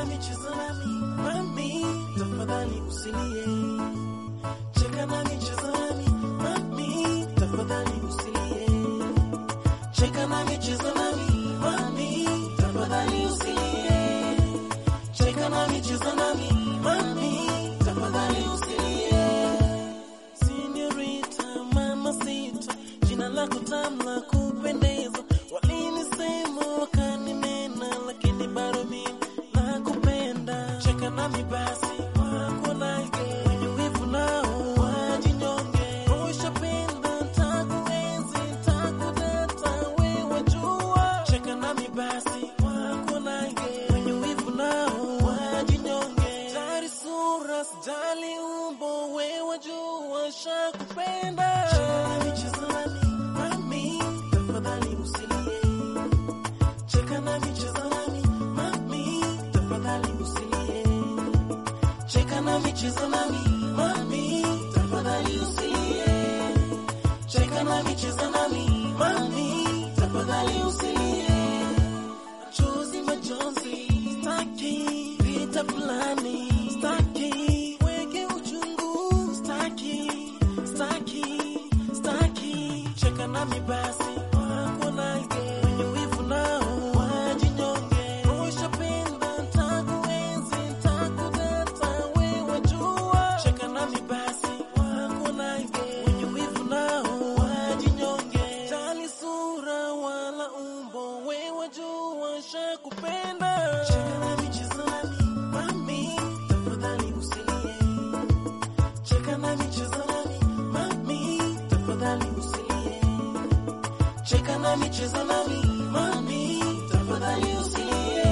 nami, cheza nami, mami, tafadhali usilie. Cheka nami, cheza nami, mami, tafadhali usilie. Cheka nami, cheza nami, mami, tafadhali usilie. Cheka nami, cheza nami, mami, tafadhali usilie. Señorita, mamacita, jina lako tamu la kupendeza. Walinisema wakanimena, lakini bado mimi nakupenda. Cheka nami basi, wako nage, wenye wivu nao wajinyonge. Ushapenda, ntakuenzi, ntakudata, wewe jua. Cheka nami basi, wako nage, wenye wivu nao wajinyonge. Jali sura, sijali umbo, wewe jua, shakupenda. Cheka nami, cheza nami, mami, tafadhali usilie. Cheka nami, cheza nami, mami, tafadhali usilie. Cheka nami, cheza nami, mami, tafadhali usilie. Cheka nami, cheza nami, mami, tafadhali usilie. Machozi, majonzi, staki vita fulani, staki weke uchungu, staki, staki, staki. Cheka nami basi, wako nage, wenye wivu nao wajinyonge. Ushapenda, ntakuenzi, ntakudata, wewe jua. Cheka nami basi, wako nage, wenye wivu nao wajinyonge. Jali sura wala umbo, wewe jua, shakupenda. Cheka nami, cheza nami, mami, tafadhali usilie. Cheka nami, cheza nami, mami, tafadhali usilie. Cheka nami, cheza nami, mami, tafadhali usilie.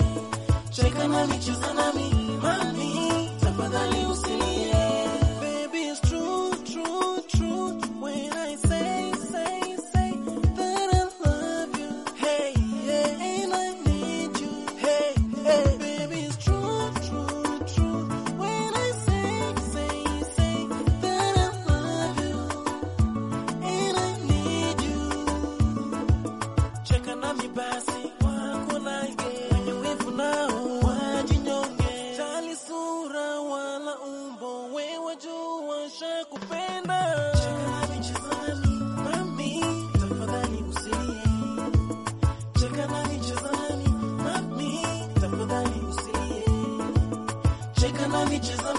Cheka nami, cheza nami, mami, tafadhali usilie. Baby, it's true, true, true when I say, say, say that I love you. Hey, yeah, and I need you. Hey, hey, baby, it's true, true, true when I say, say, say that I love you and I need you. Cheka nami basi, wako nage, wenye wivu nao wajinyonge. Jali sura wala umbo, wewe jua shakupenda. Cheka nami, cheza nami, mami, tafadhali usilie. Cheka nami, cheza nami, mami, tafadhali usilie. Cheka nami, cheza